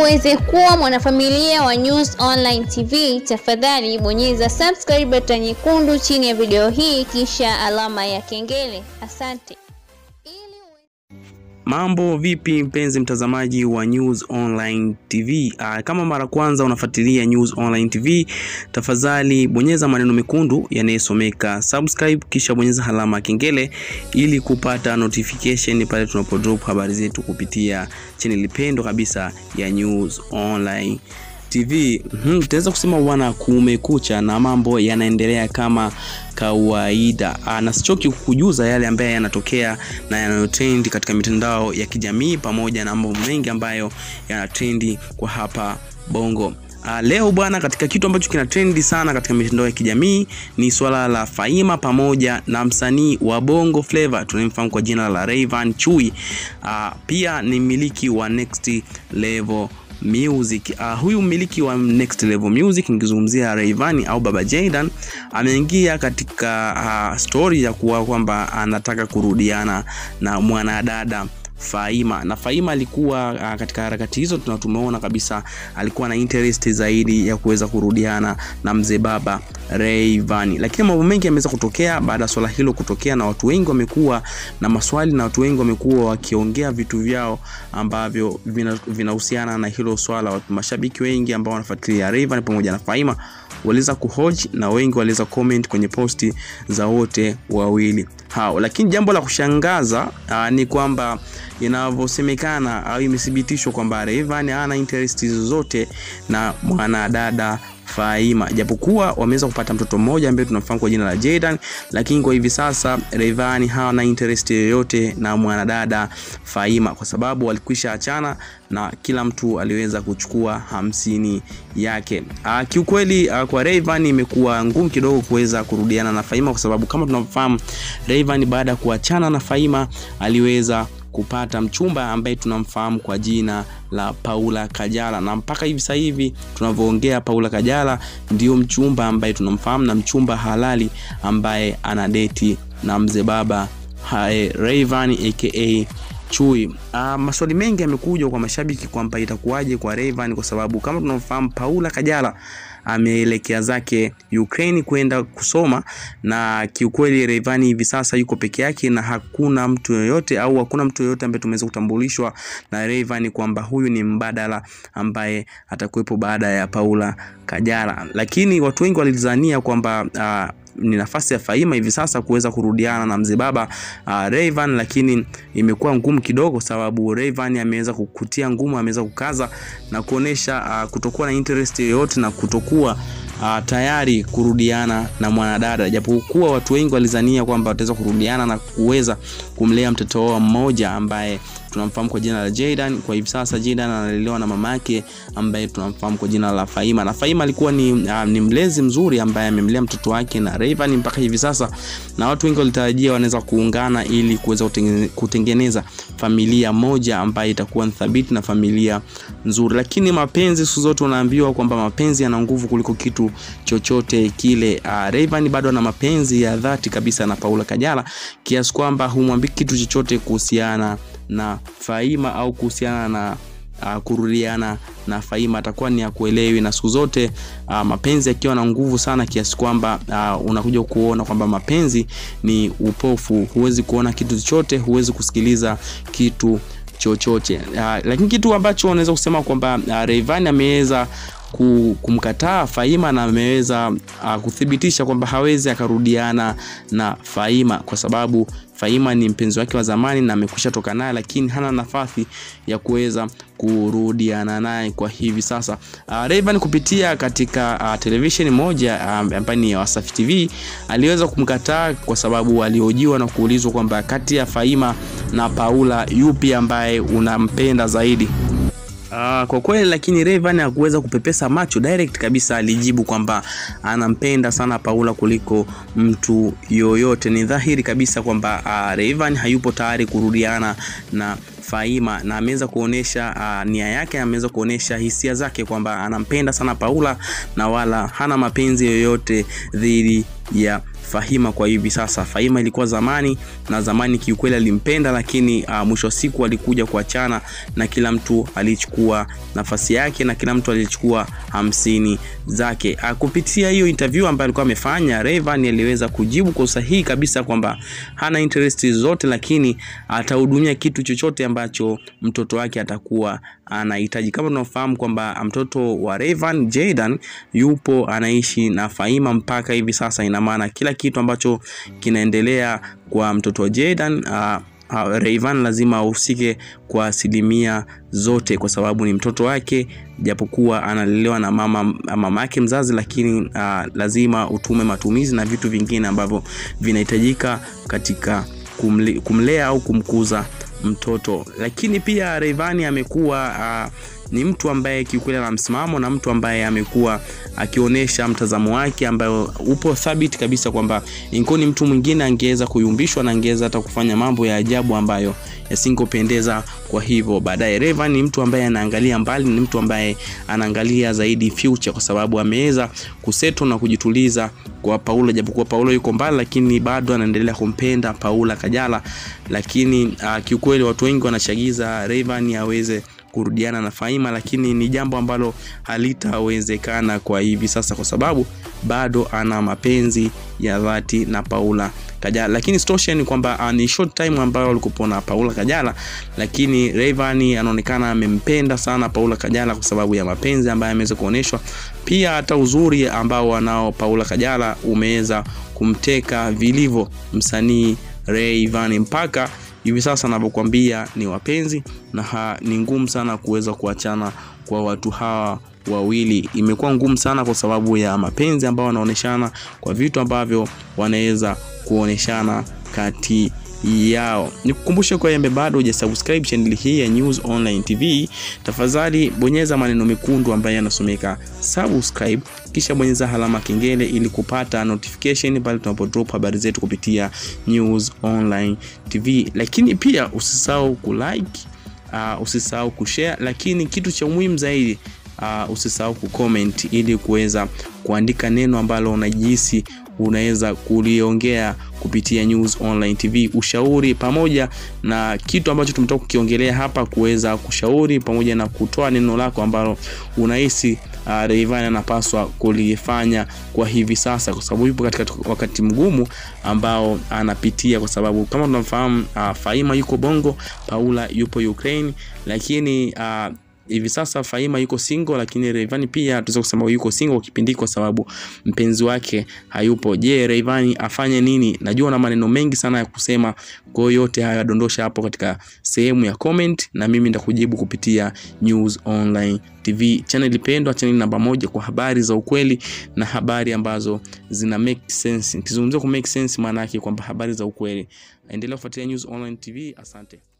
uweze kuwa mwanafamilia wa News Online TV, tafadhali bonyeza subscribe button nyekundu chini ya video hii kisha alama ya kengele. Asante. Mambo vipi mpenzi mtazamaji wa News Online TV? Aa, kama mara kwanza unafuatilia News Online TV, tafadhali bonyeza maneno mekundu yanayosomeka subscribe, kisha bonyeza alama ya kengele ili kupata notification pale tunapodrop habari zetu kupitia channel pendwa kabisa ya News Online TV. Hmm, tutaweza kusema bwana, kumekucha na mambo yanaendelea kama kawaida. Aa, na sichoki kukujuza yale ambayo yanatokea na yanayotrend katika mitandao ya kijamii pamoja na mambo mengi ambayo yanatrendi kwa hapa Bongo. Uh, leo bwana, katika kitu ambacho kina trendi sana katika mitandao ya kijamii ni swala la Faima pamoja na msanii wa Bongo Flava tunayemfahamu kwa jina la Rayvanny Chui. Uh, pia ni mmiliki wa Next Level Music. Uh, huyu mmiliki wa Next Level Music nikizungumzia Rayvanny au Baba Jaydan ameingia katika uh, story ya kuwa kwamba anataka kurudiana na mwanadada Faima na Faima alikuwa uh, katika harakati hizo tuna tumeona kabisa alikuwa na interest zaidi ya kuweza kurudiana na mzee baba Rayvanny, lakini mambo mengi yameweza kutokea baada ya swala hilo kutokea, na watu wengi wamekuwa na maswali na watu wengi wamekuwa wakiongea vitu vyao ambavyo vinahusiana vina na hilo swala. Watu mashabiki wengi ambao wanafuatilia Rayvanny pamoja na Faima waliweza kuhoji na wengi waliweza comment kwenye posti za wote wawili hao, lakini jambo la kushangaza uh, ni kwamba inavyosemekana au imethibitishwa kwamba Rayvanny hana interest zozote na mwanadada Faima, japokuwa wameweza kupata mtoto mmoja ambaye tunamfahamu kwa jina la Jaydan, lakini kwa hivi sasa Rayvanny hana interest yoyote na mwanadada Faima kwa sababu walikwisha achana na kila mtu aliweza kuchukua hamsini yake. Aa, kiukweli aa, kwa Rayvanny imekuwa ngumu kidogo kuweza kurudiana na Faima kwa sababu kama tunavyofahamu Rayvanny baada ya kuachana na Faima aliweza kupata mchumba ambaye tunamfahamu kwa jina la Paula Kajala, na mpaka hivi sasa hivi tunavyoongea, Paula Kajala ndio mchumba ambaye tunamfahamu na mchumba halali ambaye anadeti na mzee baba Rayvanny aka Chui. Uh, maswali mengi yamekuja kwa mashabiki kwamba itakuwaje kwa Rayvanny kwa sababu kama tunavyofahamu Paula Kajala ameelekea zake Ukraine kwenda kusoma, na kiukweli Rayvanny hivi sasa yuko peke yake na hakuna mtu yoyote au hakuna mtu yoyote ambaye tumeweza kutambulishwa na Rayvanny kwamba huyu ni mbadala ambaye atakuwepo baada ya Paula Kajala, lakini watu wengi walidhania kwamba uh, ni nafasi ya Faima hivi sasa kuweza kurudiana na mzee baba uh, Rayvanny, lakini imekuwa ngumu kidogo, sababu Rayvanny ameweza kukutia ngumu, ameweza kukaza na kuonesha uh, kutokuwa na interest yoyote na kutokuwa uh, tayari kurudiana na mwanadada, japokuwa watu wengi walizania kwamba wataweza kurudiana na kuweza kumlea mtoto wao mmoja ambaye tunamfahamu kwa jina la Jaydan. Kwa hivi sasa Jaydan analelewa na mama yake ambaye tunamfahamu kwa jina la Faima, na Faima alikuwa ni, uh, ni mlezi mzuri ambaye amemlea mtoto wake na Rayvanny mpaka hivi sasa, na watu wengi walitarajia wanaweza kuungana ili kuweza kutengeneza familia moja ambayo itakuwa thabiti na familia nzuri. Lakini mapenzi siku zote unaambiwa kwamba mapenzi yana nguvu kuliko kitu chochote kile. Uh, Rayvanny bado ana mapenzi ya dhati kabisa na Paula Kajala kiasi kwamba humwambii kitu chochote kuhusiana na Faima au kuhusiana na uh, kurudiana na Faima atakuwa ni akuelewi, na siku zote uh, mapenzi yakiwa na nguvu sana kiasi kwamba uh, unakuja kuona kwamba mapenzi ni upofu, huwezi kuona kitu chochote, huwezi kusikiliza kitu chochote uh, lakini kitu ambacho unaweza kusema kwamba uh, Rayvanny ameweza kumkataa Faima na ameweza uh, kuthibitisha kwamba hawezi akarudiana na Faima kwa sababu Faima ni mpenzi wake wa zamani na amekwisha toka naye, lakini hana nafasi ya kuweza kurudiana naye kwa hivi sasa. Uh, Rayvanny kupitia katika uh, televisheni moja ambayo uh, ni ya Wasafi TV aliweza kumkataa kwa sababu alihojiwa na kuulizwa kwamba kati ya Faima na Paula yupi ambaye unampenda zaidi. Uh, kwa kweli lakini Rayvanny hakuweza kupepesa macho direct kabisa, alijibu kwamba anampenda sana Paula kuliko mtu yoyote. Ni dhahiri kabisa kwamba uh, Rayvanny hayupo tayari kurudiana na Faima na ameweza kuonesha uh, nia yake, ameweza kuonesha hisia zake kwamba anampenda sana Paula na wala hana mapenzi yoyote dhidi ya Fahima kwa hivi sasa. Fahima ilikuwa zamani na zamani kiukweli alimpenda, lakini uh, mwisho wa siku alikuja kuachana na kila mtu alichukua nafasi yake na kila mtu alichukua hamsini zake. Uh, kupitia hiyo interview ambayo alikuwa amefanya, Rayvanny aliweza kujibu kwa usahihi kabisa kwamba hana interest zote, lakini atahudumia kitu chochote ambacho mtoto wake atakuwa anahitaji. Kama tunafahamu kwamba mtoto wa Rayvanny Jaydan yupo anaishi na Fahima mpaka hivi sasa, ina maana kila kitu ambacho kinaendelea kwa mtoto wa Jaydan uh, uh, Rayvanny lazima ahusike kwa asilimia zote, kwa sababu ni mtoto wake, japokuwa analelewa na mama mamake mzazi, lakini uh, lazima utume matumizi na vitu vingine ambavyo vinahitajika katika kumle, kumlea au kumkuza mtoto. Lakini pia Rayvanny amekuwa uh, ni mtu ambaye kiukweli ana msimamo na mtu ambaye amekuwa akionyesha mtazamo wake ambayo upo thabiti kabisa kwamba inkoni mtu mwingine angeweza kuyumbishwa na angeweza hata kufanya mambo ya ajabu ambayo yasingopendeza. Kwa hivyo baadaye, Rayvanny ni mtu ambaye anaangalia mbali, ni mtu ambaye anaangalia zaidi future, kwa sababu ameweza kuseto na kujituliza kwa Paula, japokuwa Paula yuko mbali, lakini bado anaendelea kumpenda Paula Kajala. Lakini uh, kiukweli watu wengi wanachagiza Rayvanny aweze kurudiana na Fahima, lakini ni jambo ambalo halitawezekana kwa hivi sasa, kwa sababu bado ana mapenzi ya dhati na Paula Kajala. Lakini stosha ni kwamba uh, ni short time ambayo alikuwa na Paula Kajala, lakini Rayvanny anaonekana amempenda sana Paula Kajala kwa sababu ya mapenzi ambayo ameweza kuonyeshwa, pia hata uzuri ambao wanao Paula Kajala umeweza kumteka vilivyo msanii Rayvanny mpaka hivi sasa anavyokuambia ni wapenzi na ha, ni ngumu sana kuweza kuachana kwa watu hawa wawili. Imekuwa ngumu sana kwa sababu ya mapenzi ambayo wanaoneshana, kwa vitu ambavyo wanaweza kuoneshana kati yao. Nikukumbushe kwa yembe bado hujasubscribe channel hii ya News Online TV, tafadhali bonyeza maneno mekundu ambayo yanasomeka subscribe, kisha bonyeza alama kengele ili kupata notification pale tunapo drop habari zetu kupitia News Online TV. Lakini pia usisahau kulike, uh, usisahau kushare, lakini kitu cha muhimu zaidi uh, usisahau kucomment ili kuweza kuandika neno ambalo unajihisi unaweza kuliongea kupitia News Online TV, ushauri pamoja na kitu ambacho tumetoka kukiongelea hapa, kuweza kushauri pamoja na kutoa neno lako ambalo unahisi uh, Rayvanny anapaswa kulifanya kwa hivi sasa, kwa sababu yupo katika wakati mgumu ambao anapitia, kwa sababu kama tunamfahamu uh, Fahima yuko Bongo, Paula yupo Ukraine, lakini uh, hivi sasa Fahima yuko single, lakini Rayvanny pia tunaweza kusema yuko single kipindi kwa sababu mpenzi wake hayupo. Je, Rayvanny afanye nini? Najua na maneno mengi sana ya kusema, kwa hiyo yote haya dondosha hapo katika sehemu ya comment, na mimi nitakujibu kupitia News Online TV, channel pendwa, channel namba moja kwa habari za ukweli na habari ambazo zina make sense. Nikizungumzia ku make sense, maana yake kwamba habari za ukweli. Endelea kufuatilia News Online TV. Asante.